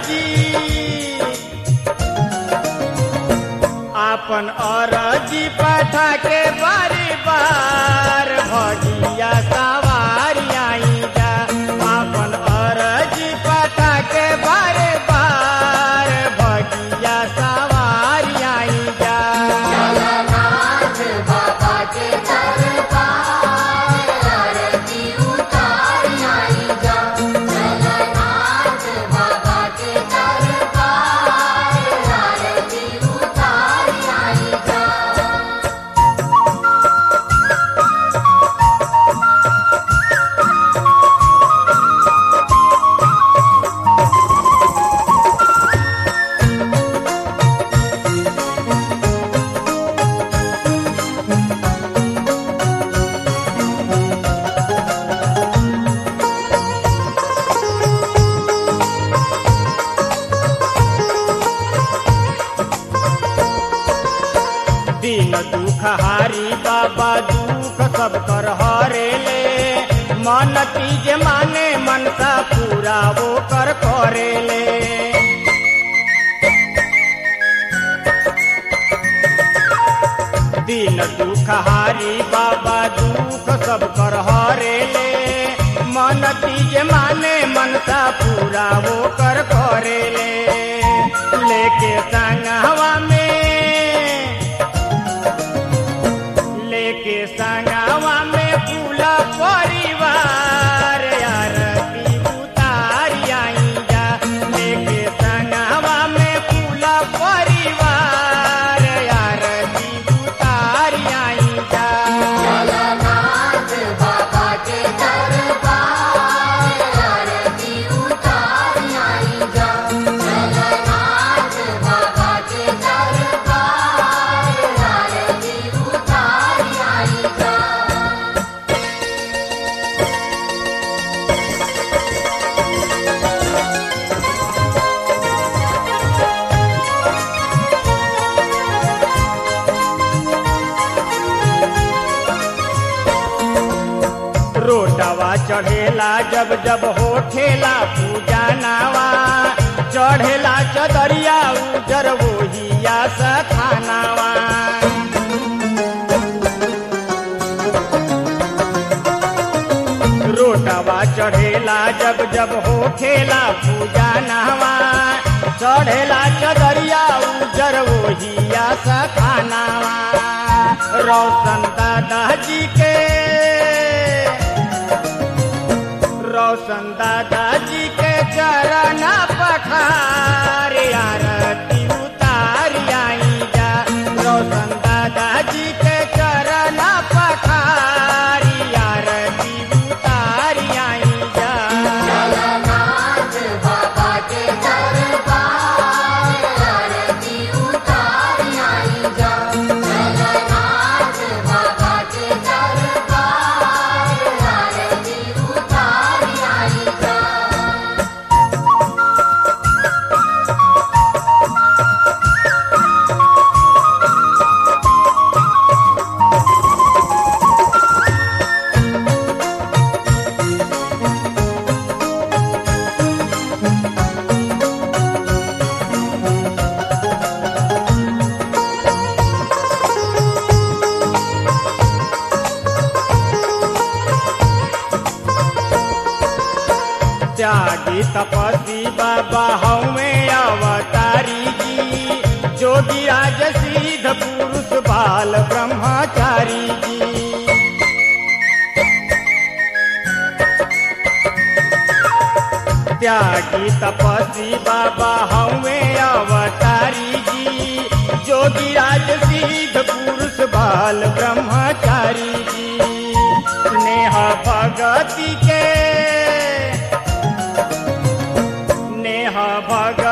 अरजी आपन अरजी पठा के बारी बार भगिया सवारी आई जा आपन अरजी पठा के बारे बार भगिया सवारी आई जा जगन्नाथ बाबा के दरबार आरती उतार आई जा जगन्नाथ बाबा के दरबार आरती उतार आई जा दिन दुख हारी बाबा दुख सब कर हरे ले मन तीज माने मनसा पूरा वो कर करे ले दिन दुख हारी बाबा दुख सब कर हरे ले मन तीज माने मनसा पूरा वो कर करे ले लेके संगवा में लेके संगवा में पूरा परिवार आरती उतारी आई जा लेके संगवा में पूरा परिवार आरती उतारी आई जा जगन्नाथ बाबा के दरबार आरती उतार आई जा जगन्नाथ बाबा के दरबार आरती उतार आई जा रोटवा चढ़ेला जब जब होठेला पूजा नावा चढ़ेला चदरिया उजर वोहिया सखानावा रोटवा चढ़ेला जब जब होठेला पूजा नावा चढ़ेला चदरिया उजर वोहिया सखानावा रोशन दादा जी के रोशन दादाजी के चरण पखार आरती उतार आई जा रोशन दादाजी के चरण पखार आरती उतार आई जा जगन्नाथ बाबा के दरबार आरती उतार आई जा जगन्नाथ बाबा के दरबार आरती उतार आई जा त्यागी तपस्वी बाबा हमें अवतारी जी जोगी राज सिद्ध पुरुष बाल ब्रह्मचारी जी त्यागी तपस्वी बाबा हमें अवतारी जी जोगी राज सिद्ध पुरुष बाल ब्रह्मचारी जी स्नेह भगति के नेह भग